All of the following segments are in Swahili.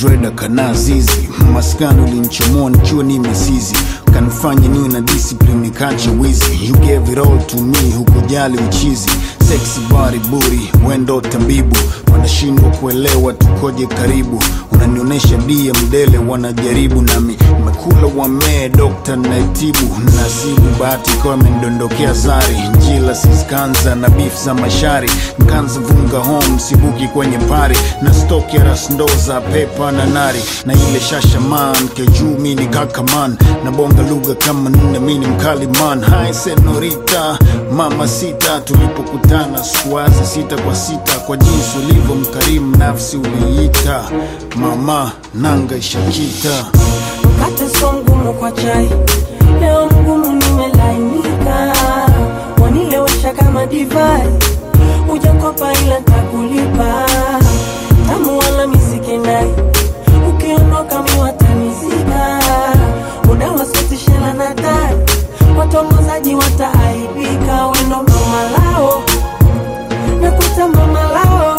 dreda kana zizi maskani ulinchomoa nikiwa ni mesizi kanifanya niwe na discipline kacha wizi you gave it all to me hukujali uchizi sexy body booty wendo tabibu wanashindwa kuelewa tukoje karibu unanionyesha dia mdele wanajaribu nami mekula wamee dokta naitibu nasibu bahati ikawa imendondokea zari njila siskanza na beef za mashari nkanza vunga home sibuki kwenye pari na stoki ya rasndoza pepa na nari na ile shashaman kejuu mini kakaman na bonga lugha kama nne mini mkali man hai senorita mama sita tulipokutana sikuwaza sita kwa sita kwa jinsi ulivyo mkarimu nafsi uliita mama nanga ishakita mkate so mgumu kwa chai leo mgumu nimelainika wanilewesha kama divai ujakopa ila takulipa tamu wala misikenai ukiondoka miwatanizika muda wasotishela na tai watongozaji wataaibika wendo mama lao nakuta mama lao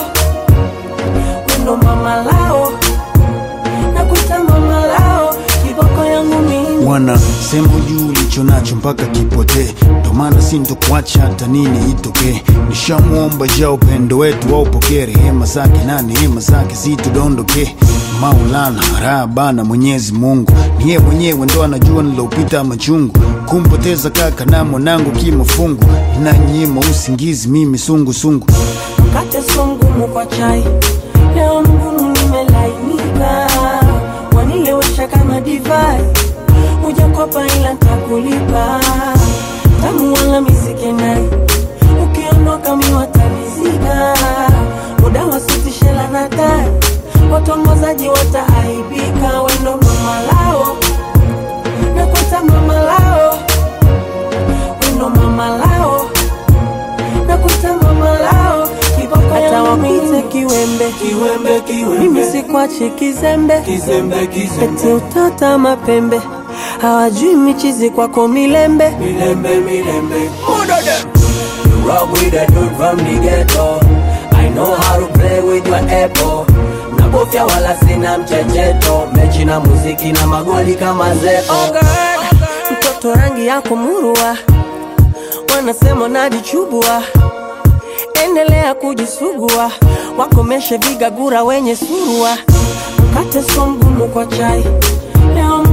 wendo mama lao nakuta mama lao kiboko yangu mimi wana sema juu ulicho nacho mpaka kipotee ndo maana sintokuacha hata nini itokee nishamwomba ja upendo wetu waupokee rehema zake na neema zake zitudondoke maulana raha bana mwenyezi mungu niye mwenyewe ndo anajua nilopita machungu kumpoteza kaka na mwanangu kimafungu inanyima usingizi mimi sungusungu mkate so mgumu kwa chai leo mgumu nimelainika wanilewesha kama divai ujakopa ila ntakulipa tamu wala misikenai ukiondoka miwatanizika muda wasitishela na tai watongozaji wataaibika wendo mama lao nakwata mama lao wendo mama lao nakuta mama lao kiboko hata wakuite kiwembe Kiwembe, kiwembe. mimi sikwachi kizembe Kizembe, kizembe. eti utata mapembe hawajui michizi kwako milembe Milembe, milembe. You rock with a dude from the ghetto. I know how to play with your apple. Nabofya wala sina mchecheto. Mechi na muziki na magoli kama zeo. Oh God, mtoto rangi yako murua wanasema najichubua endelea kujisugua wakomeshe vigagura wenye surua mkate so mgumu kwa chai leo